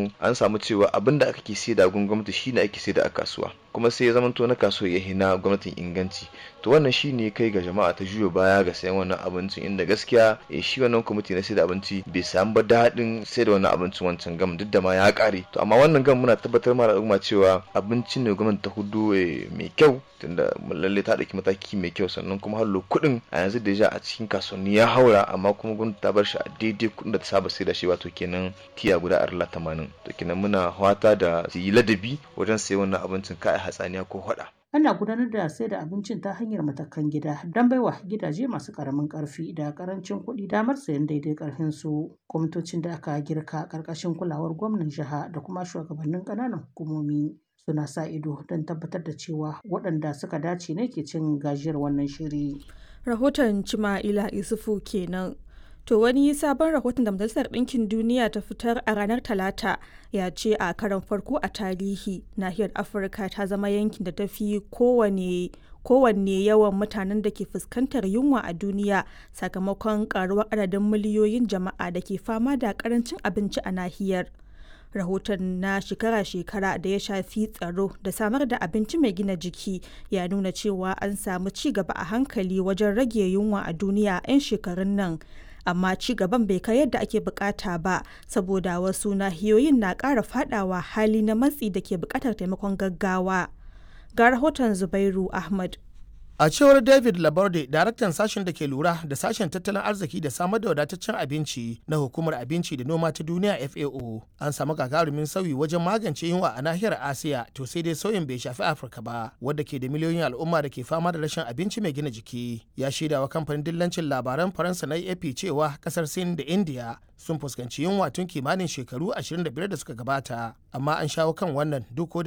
samu an samu cewa abin da ake saida gun gwamnati shine ake saida a kasuwa kuma sai ya zamanto na kasuwa ya hina gwamnatin inganci to wannan shine kai ga jama'a ta juyo baya ga sayan wannan abincin inda gaskiya shi wannan kwamiti na saida abinci bai samu ba daɗin saida wannan abincin wancan gam duk da ma ya ƙare to amma wannan gam muna tabbatar ma al'umma cewa abincin ne gwamnati ta hudu mai kyau tunda lalle ta ɗauki mataki mai kyau sannan kuma hallo kuɗin a yanzu da ja a cikin kasuwanni ya haura amma kuma gwamnati ta bar shi a daidai kuɗin da ta saba sai da shi wato kenan tiya guda arla tamanin to kenan muna fata da su yi ladabi wajen sayan wannan abincin kai hatsaniya ko hada. Ana gudanar da sai da abincin ta hanyar matakan gida don baiwa gidaje masu karamin karfi da karancin kuɗi damar sayan daidai karfin su. Kwamitocin da aka girka karkashin kulawar gwamnan jiha da kuma shugabannin ƙananan hukumomi suna sa ido don tabbatar da cewa waɗanda suka dace ne ke cin gajiyar wannan shiri. Rahoton Cima'ila Isufu kenan. To wani sabon rahoton da Majalisar Ɗinkin Duniya ta fitar a ranar Talata ya ce a karon farko a tarihi nahiyar Afirka ta zama yankin da ta fi kowane kowanne yawan mutanen da ke fuskantar yunwa a duniya sakamakon karuwar adadin miliyoyin jama'a da ke fama da karancin abinci a nahiyar. rahoton na shekara-shekara da ya shafi tsaro da samar da abinci mai gina jiki ya nuna cewa an samu ci gaba a hankali wajen rage yunwa a duniya 'yan shekarun nan amma ci gaban bai kai yadda ake bukata ba saboda wasu nahiyoyin na ƙara fadawa hali na matsi da ke bukatar taimakon gaggawa ga rahoton zubairu ahmad A cewar David Laborde, daraktan sashen da ke lura da sashen tattalin arziki da samar da wadataccen abinci na hukumar abinci da noma ta duniya FAO, an samu gagarumin sauyi wajen magance yunwa a nahiyar Asiya, to sai dai sauyin bai shafi Afirka ba, wadda ke da miliyoyin al'umma da ke fama da rashin abinci mai gina jiki. Ya shaidawa kamfanin dillancin labaran Faransa na AP cewa kasar Sin da India sun fuskanci yunwa tun kimanin shekaru 25 da suka gabata, amma an shawo kan wannan duk